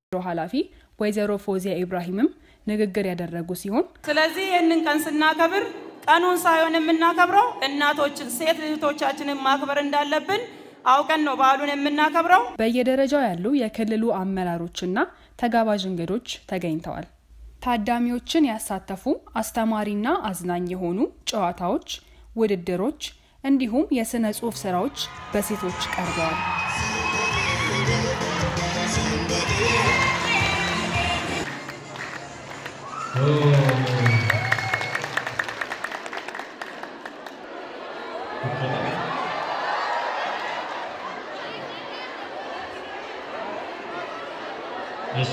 ቢሮ ኃላፊ ወይዘሮ ፎዚያ ኢብራሂምም ንግግር ያደረጉ ሲሆን ስለዚህ ይህንን ቀን ስናከብር ቀኑን ሳይሆን የምናከብረው እናቶችን ሴት እህቶቻችንን ማክበር እንዳለብን አውቀን ነው በዓሉን የምናከብረው። በየደረጃው ያሉ የክልሉ አመራሮችና ተጋባዥ እንግዶች ተገኝተዋል። ታዳሚዎችን ያሳተፉ አስተማሪና አዝናኝ የሆኑ ጨዋታዎች፣ ውድድሮች እንዲሁም የሥነ ጽሑፍ ስራዎች በሴቶች ቀርበዋል። እሺ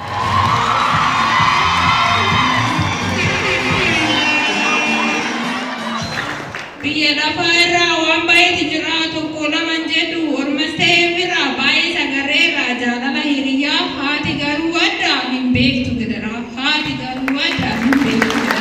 biyya lafaa irraa waan baay'eetu jira tokko lama jedhu ormas ta'ee bira baay'ee sagarreerra jaalala hiriyaa haati garuu adda hin beektu gidira haati garuu adda hin beektu gidira.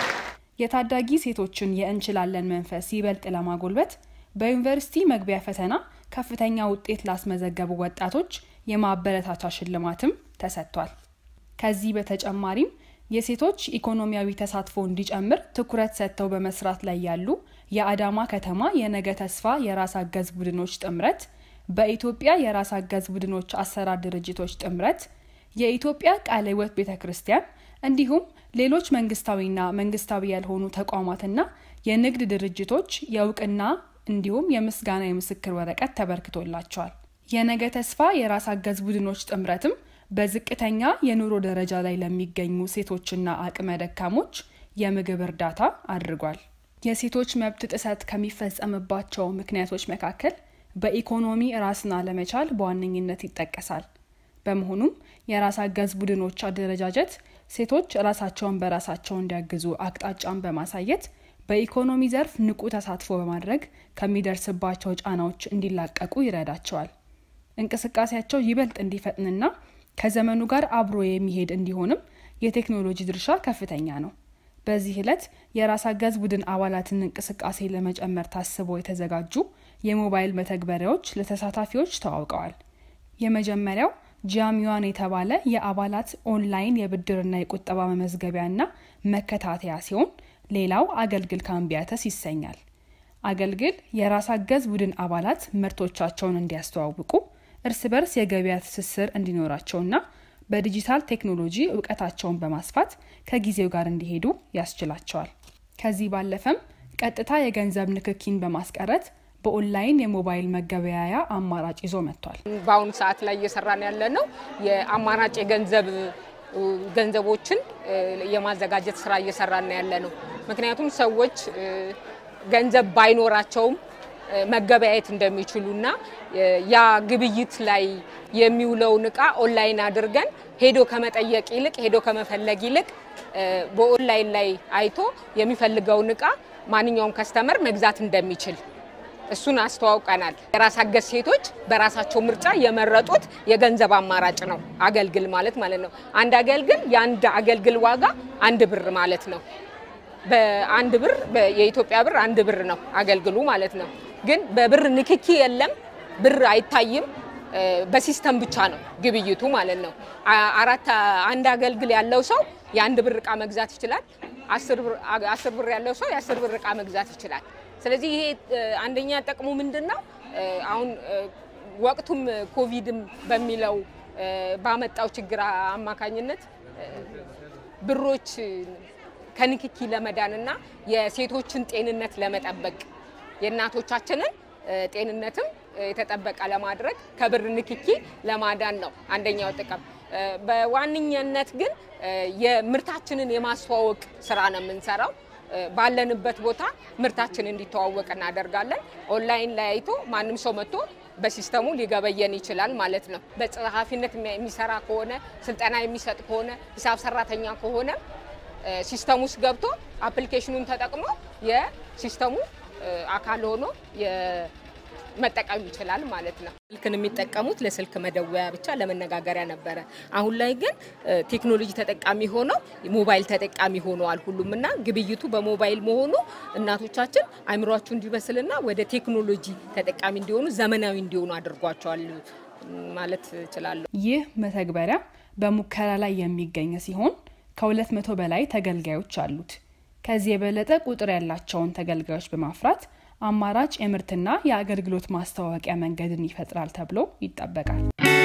የታዳጊ ሴቶችን የእንችላለን መንፈስ ይበልጥ ለማጎልበት በዩኒቨርሲቲ መግቢያ ፈተና ከፍተኛ ውጤት ላስመዘገቡ ወጣቶች የማበረታቻ ሽልማትም ተሰጥቷል። ከዚህ በተጨማሪም የሴቶች ኢኮኖሚያዊ ተሳትፎ እንዲጨምር ትኩረት ሰጥተው በመስራት ላይ ያሉ የአዳማ ከተማ የነገ ተስፋ የራስ አገዝ ቡድኖች ጥምረት፣ በኢትዮጵያ የራስ አገዝ ቡድኖች አሰራር ድርጅቶች ጥምረት፣ የኢትዮጵያ ቃለ ሕይወት ቤተ ክርስቲያን እንዲሁም ሌሎች መንግስታዊና መንግስታዊ ያልሆኑ ተቋማትና የንግድ ድርጅቶች የእውቅና እንዲሁም የምስጋና የምስክር ወረቀት ተበርክቶላቸዋል። የነገ ተስፋ የራስ አገዝ ቡድኖች ጥምረትም በዝቅተኛ የኑሮ ደረጃ ላይ ለሚገኙ ሴቶችና አቅመ ደካሞች የምግብ እርዳታ አድርጓል። የሴቶች መብት ጥሰት ከሚፈጸምባቸው ምክንያቶች መካከል በኢኮኖሚ ራስን አለመቻል በዋነኝነት ይጠቀሳል። በመሆኑም የራስ አገዝ ቡድኖች አደረጃጀት ሴቶች ራሳቸውን በራሳቸው እንዲያግዙ አቅጣጫን በማሳየት በኢኮኖሚ ዘርፍ ንቁ ተሳትፎ በማድረግ ከሚደርስባቸው ጫናዎች እንዲላቀቁ ይረዳቸዋል። እንቅስቃሴያቸው ይበልጥ እንዲፈጥንና ከዘመኑ ጋር አብሮ የሚሄድ እንዲሆንም የቴክኖሎጂ ድርሻ ከፍተኛ ነው። በዚህ ዕለት የራስ አገዝ ቡድን አባላትን እንቅስቃሴ ለመጨመር ታስበው የተዘጋጁ የሞባይል መተግበሪያዎች ለተሳታፊዎች ተዋውቀዋል። የመጀመሪያው ጃሚዋን የተባለ የአባላት ኦንላይን የብድርና የቁጠባ መመዝገቢያና መከታተያ ሲሆን ሌላው አገልግል ካምቢያተስ ይሰኛል። አገልግል የራስ አገዝ ቡድን አባላት ምርቶቻቸውን እንዲያስተዋውቁ እርስ በርስ የገበያ ትስስር እንዲኖራቸውና በዲጂታል ቴክኖሎጂ እውቀታቸውን በማስፋት ከጊዜው ጋር እንዲሄዱ ያስችላቸዋል። ከዚህ ባለፈም ቀጥታ የገንዘብ ንክኪን በማስቀረት በኦንላይን የሞባይል መገበያያ አማራጭ ይዞ መጥቷል። በአሁኑ ሰዓት ላይ እየሰራን ያለ ነው የአማራጭ የገንዘብ ገንዘቦችን የማዘጋጀት ስራ እየሰራን ያለ ነው። ምክንያቱም ሰዎች ገንዘብ ባይኖራቸውም መገበያየት እንደሚችሉና ያ ግብይት ላይ የሚውለውን እቃ ኦንላይን አድርገን ሄዶ ከመጠየቅ ይልቅ ሄዶ ከመፈለግ ይልቅ በኦንላይን ላይ አይቶ የሚፈልገውን እቃ ማንኛውም ከስተመር መግዛት እንደሚችል እሱን አስተዋውቀናል። የራስ አገዝ ሴቶች በራሳቸው ምርጫ የመረጡት የገንዘብ አማራጭ ነው አገልግል ማለት ማለት ነው። አንድ አገልግል የአንድ አገልግል ዋጋ አንድ ብር ማለት ነው። በአንድ ብር የኢትዮጵያ ብር አንድ ብር ነው አገልግሉ ማለት ነው። ግን በብር ንክኪ የለም፣ ብር አይታይም። በሲስተም ብቻ ነው ግብይቱ ማለት ነው። አራት አንድ አገልግል ያለው ሰው የአንድ ብር እቃ መግዛት ይችላል። አስር ብር ያለው ሰው የአስር ብር እቃ መግዛት ይችላል። ስለዚህ ይሄ አንደኛ ጥቅሙ ምንድን ነው? አሁን ወቅቱም ኮቪድም በሚለው ባመጣው ችግር አማካኝነት ብሮች ከንክኪ ለመዳንና የሴቶችን ጤንነት ለመጠበቅ የእናቶቻችንን ጤንነትም የተጠበቀ ለማድረግ ከብር ንክኪ ለማዳን ነው አንደኛው ጥቅም። በዋነኛነት ግን የምርታችንን የማስተዋወቅ ስራ ነው የምንሰራው። ባለንበት ቦታ ምርታችን እንዲተዋወቅ እናደርጋለን። ኦንላይን ላይ አይቶ ማንም ሰው መጥቶ በሲስተሙ ሊገበየን ይችላል ማለት ነው። በጸሐፊነት የሚሰራ ከሆነ ስልጠና የሚሰጥ ከሆነ ሂሳብ ሰራተኛ ከሆነ ሲስተም ውስጥ ገብቶ አፕሊኬሽኑን ተጠቅሞ የሲስተሙ አካል ሆኖ መጠቀም ይችላል ማለት ነው። ስልክን የሚጠቀሙት ለስልክ መደወያ ብቻ ለመነጋገሪያ ነበረ። አሁን ላይ ግን ቴክኖሎጂ ተጠቃሚ ሆነው ሞባይል ተጠቃሚ ሆነዋል ሁሉም እና ግብይቱ በሞባይል መሆኑ እናቶቻችን አይምሯቸው እንዲበስልና ወደ ቴክኖሎጂ ተጠቃሚ እንዲሆኑ ዘመናዊ እንዲሆኑ አድርጓቸዋል ማለት እችላለሁ። ይህ መተግበሪያ በሙከራ ላይ የሚገኝ ሲሆን ከሁለት መቶ በላይ ተገልጋዮች አሉት። ከዚህ የበለጠ ቁጥር ያላቸውን ተገልጋዮች በማፍራት አማራጭ የምርትና የአገልግሎት ማስተዋወቂያ መንገድን ይፈጥራል ተብሎ ይጠበቃል።